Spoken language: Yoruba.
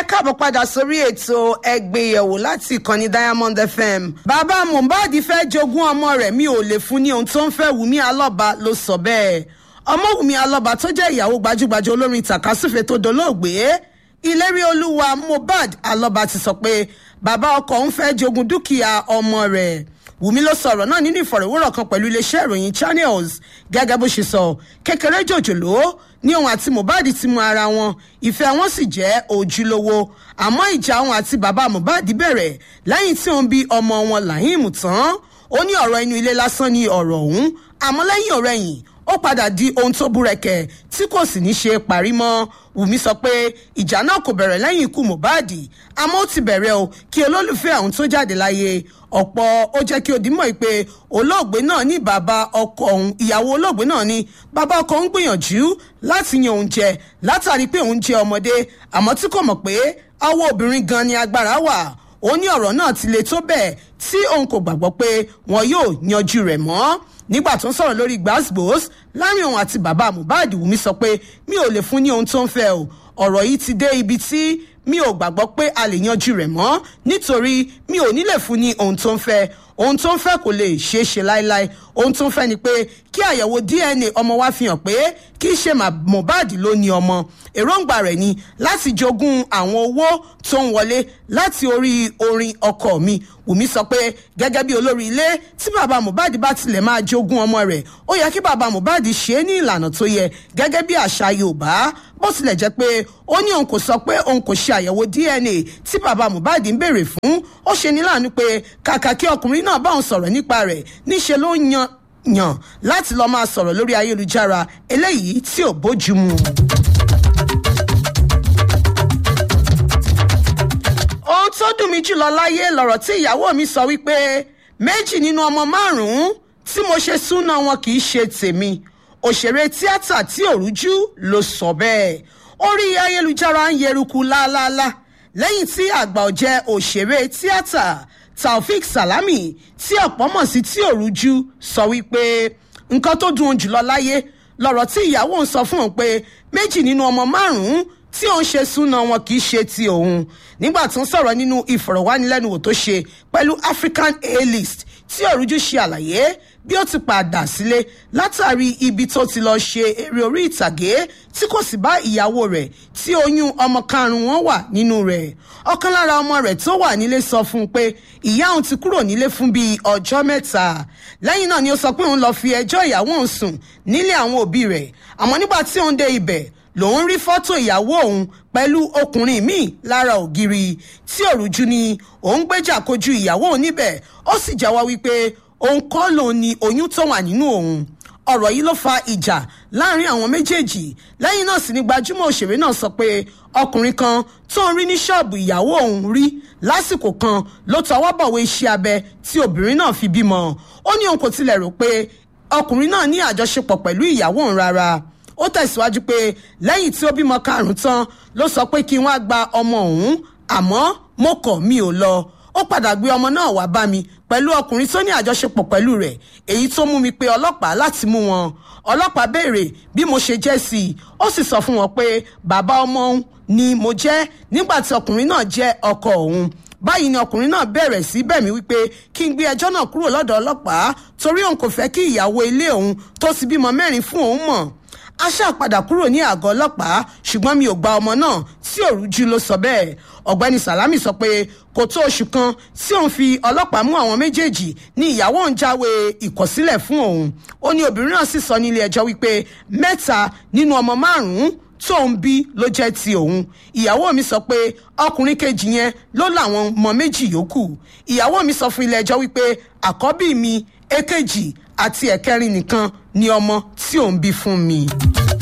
káàbọ̀ padà sórí ètò ẹgbẹ́yẹ̀wò láti ìkànnì diamond fm. bàbá mohbad fẹ́ jogún ọmọ rẹ̀ mi ò lè fún ní ohun tó ń fẹ́ wùmí alọ́ba ló sọ bẹ́ẹ̀. ọmọ wùmí alọ́ba tó jẹ́ ìyàwó gbajúgbajà olórin tàkásùfẹ́ tó dolóògbé ìlérí olúwa mohbad alọ́ba ti sọ pé bàbá ọkọ ń fẹ́ jogún dúkìá ọmọ rẹ̀ wùmí ló sọ̀rọ̀ náà nínú ìfọ̀rọ̀wérọ̀ kan pẹ̀lú iléeṣẹ́ ìròyìn channels gẹ́gẹ́ bó ṣe sọ kékeré jòjòló ní òun àti mohbad ti mú ara wọn ìfẹ́ wọn sì jẹ́ ojúlówó àmọ́ ìjà òun àti bàbá mohbad bẹ̀rẹ̀ lẹ́yìn tí òun bí ọmọ wọn lahim tán ó ní ọ̀rọ̀ inú ilé lásán ní ọ̀rọ̀ ọ̀hún àmọ́ lẹ́yìn ọ̀rẹ́yìn ó padà di ohun tó búrẹ́kẹ̀ tí kò sì ní ṣe parí mọ́ wùmí sọ pé ìjà náà kò bẹ̀rẹ̀ lẹ́yìn ikú mohbad àmọ́ ó ti bẹ̀rẹ̀ o kí olólùfẹ́ àwọn tó jáde láyé ọ̀pọ̀ ó jẹ́ kí odìmọ̀ pé olóògbé náà ní bàbá ọkọ òun ìyàwó olóògbé náà ní bàbá ọkọ ń gbìyànjú láti yan òun jẹ látàrí pé òun jẹ ọmọdé àmọ́ tí kò mọ̀ pé awọ obìnrin gan ni agbára wà ó ní ọ̀rọ̀ náà ti le tó bẹ́ẹ̀ tí òun kò gbàgbọ́ pé wọn yóò yanjú rẹ̀ mọ́ nígbà tó ń sọ̀rọ̀ lórí gbàsgbòs láàrin òun àti bàbá mohbad wùmí sọ pé mi ò lè fún ní ohun tó ń fẹ́ o ọ̀rọ̀ yìí ti dé ibi tí mi ò gbàgbọ́ pé a lè yanjú rẹ̀ mọ́ nítorí mi ò ní lè fún ní ohun tó ń fẹ́ ohun tó ń fẹ́ kò lè ṣeé ṣe láéláé ohun tó ń fẹ́ ni pé kí àyẹ̀wò dna ọmọ wa fi hàn pé kì í ṣe mohbad ló ní ọmọ èròǹgbà rẹ̀ ni láti jogún àwọn owó tó ń wọlé láti orí orin ọkọ mi wùmí sọ pé gẹ́gẹ́ bí olórí ilé tí bàbá mohbad bá tilẹ̀ máa jogún ọmọ rẹ̀ ó yẹ kí bàbá mohbad ṣe é ní ìlànà tó yẹ gẹ́gẹ́ bí àṣà yorùbá bó tilẹ̀ jẹ́ pé ó ní òun kò sọ pé òun kò ṣe àyẹ̀wò dna tí bàbá mohbad ń béèrè fún ó ṣe ní láàánú pé kàkà kí ọkùnrin náà bá òun sọ̀rọ̀ nípa rẹ̀ níṣe ló yan yàn láti lọ́ọ́ máa sọ̀rọ̀ lórí ayélujára eléyìí tí ò bójú mu. ohun tó dùn mí jùlọ láyé lọ̀rọ̀ tí ìyàwó mi sọ wípé méjì nínú ọmọ márùn-ún tí mo ṣe súná wọn kì í ṣe tèmi òṣèré tíátà tí òrújú ló sọ bẹ́ẹ̀ orí ayélujára ń yeruku lááláálá lẹ́yìn tí àgbà ọ̀jẹ̀ òṣèré tíátà taofik salami tí ọ̀pọ̀ mọ̀ sí tí òrújú sọ wípé nǹkan tó dùn jùlọ láyé lọ̀rọ̀ tí ìyàwó ń sọ fún òun pé méjì nínú ọmọ márùn-ún tí òun ṣe súná wọn kì í ṣe ti òun nígbà tó ń sọ̀rọ̀ nínú ìfọ̀rọ̀wánilẹ́nuwò tó ṣe pẹ̀lú african a-list tí òrújú ṣe àlàyé bí ó ti padà sílé látàrí ibi tó ti lọ ṣe eré orí ìtàgé tí kò sì bá ìyàwó rẹ̀ tí oyún ọmọ karùn-ún wọn wà nínú rẹ̀ ọ̀kan lára ọmọ rẹ̀ tó wà nílé sọ fún un pé ìyá òun ti kúrò nílé fún bíi ọjọ́ mẹ́ta lẹ́yìn náà ni ó sọ pé òun lọ fi ẹjọ́ ìyàwó òun sùn nílé àwọn òbí rẹ̀ àmọ́ nígbà tí òun dé ibẹ̀ lòun rí fọ́tò ìyàwó òun pẹ̀lú ọkùnrin míì lára ògiri tí òrùjú ni òun gbéjà kojú ìyàwó òun níbẹ̀ ó sì jáwọ́ wípé òun kọ́ lòun ni oyún tó wà nínú òun ọ̀rọ̀ yìí ló fa ìjà láàrin àwọn méjèèjì lẹ́yìn náà sì ni gbajúmọ̀ òṣèré náà sọ pé ọkùnrin kan tó ń rí ní ṣọ́ọ̀bù ìyàwó òun rí lásìkò kan ló tọwọ́ bọ̀wé iṣẹ́ abẹ tí obìnrin náà fi bímọ ó ní òun kò tilẹ̀ rò pé ọkùnrin náà ní àjọṣepọ̀ pẹ̀lú ìyàwó òun rárá ó tẹ̀síwájú pé lẹ́yìn tí ó bímọ karùn-ún tán ló sọ pé kí wọ́n á gba ọmọ òun àmọ́ mo kọ̀ mi ò lọ ó padà gbé ọmọ náà wá bá mi pẹ̀lú ọkùnrin tó ní àjọṣepọ̀ pẹ̀lú rẹ̀ èyí tó mú mi pé ọlọ́pàá láti mú wọn ọlọ́pàá béèrè bí mo ṣe jẹ́ sí i ó sì sọ fún wọn pé bàbá ọmọ òun ni mo jẹ́ nígbà tí ọkùnrin náà jẹ́ ọkọ òun báyìí ni ọkùnrin náà bẹ̀rẹ̀ sí bẹ̀ mí wípé kí n gbé ẹjọ́ náà kúrò lọ́dọ̀ ọlọ́pàá torí òun kò fẹ́ kí ìyàwó ilé òun tó ti bímọ mẹ́rin fún òun mọ̀ a ṣáà padà kúrò ní àgọ́ ọlọ́pàá ṣùgbọ́n mi ò gba ọmọ náà tí òrújú ló sọ bẹ́ẹ̀ ọ̀gbẹ́ni salami sọ pé kò tó oṣù kan tí òun fi ọlọ́pàá mú àwọn méjèèjì ní ìyàwó òun jáwé ìkọ̀sílẹ̀ fún òun ó ní obìnrin náà sì sọ nílé ẹjọ́ wípé mẹ́ta nínú ọmọ márùn-ún tó ń bí ló jẹ́ ti òun ìyàwó mi sọ pé ọkùnrin kejì yẹn ló làwọn ọmọ méjì yòókù ìyàwó mi sọ fún ilé ẹjọ́ wípé àkọ́bí mi èkejì àti ẹ̀kẹrin nìkan ni ọmọ tí òun bí fún mi.